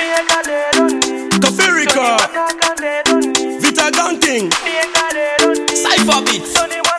Kafirika, Vita Ganting, Cypher Beats.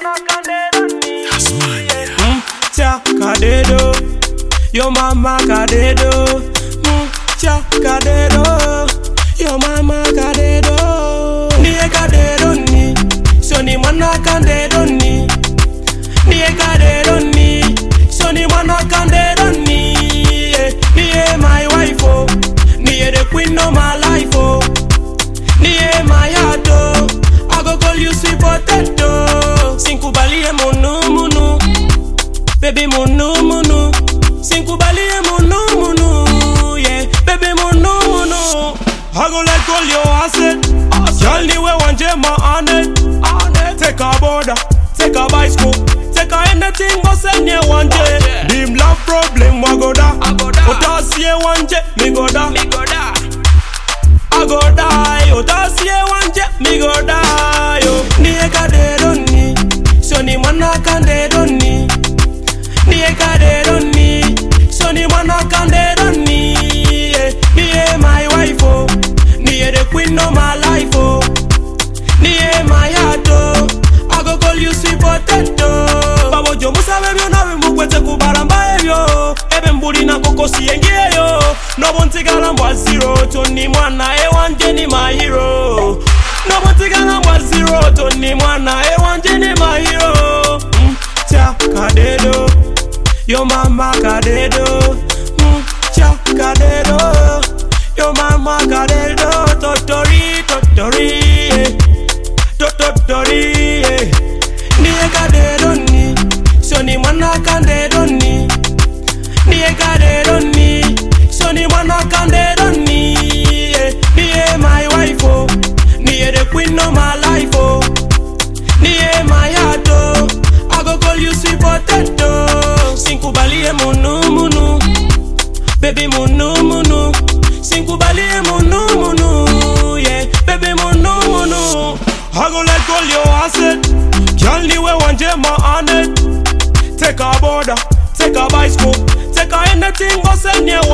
Mm, Cha kadedo, yo mama kadedo. Mm, Cha kadedo, yo mama kadedo. Niye kadedo ni, so ni mwana kadedo ni. Niye kadedo ni, so ni mwana kadedo ni. Yeah, Niye my wife oh, niye the queen of my life oh. Niye my heart oh, I go call you sweet potato. Sinkubalie munu munu. Baby munu munu Sinkubalie munu munu Yeah Baby munu munu I go let all your asset Girl ni we wanje ma on it Take a border Take a bicycle Take a anything go send you wanje Dim love problem wa go da Otasie wanje mi go da I go die Otasie wanje mi go die yo Niye kadero ni So ni mwana kandero ni Niye kadero ni So ni mwana kandero ni yeah. Niye my wife oh Niye the queen of my life oh Niye my heart oh I go call you sweet potato Babo jo musabe byo nawe mukwete kubaramba ebyo Ebe mbuli na koko siyengeyo Nobo ntigala mbwa zero Toni mwana ewanje ni my hero Nobo ntigala mbwa zero Toni mwana ewanje ni my hero mm, Cha kadedo Yo mama kadedo mm, Cha kadedo Yo mama kadedo Totori totori yeah. Totori yeah. Niye kadedo ni So ni mwana kadedo ni Niye kadedo ni So ni mwana kadedo ni yeah. Niye my wife oh Niye the queen of my life oh Niye my heart oh I go call you sweet potato Sinkubalie munu munu Baby munu munu Sinkubalie munu munu Yeah Baby munu munu I go let all your asset Girl ni we wanje ma on it Take a border Take a bicycle Take a anything go send you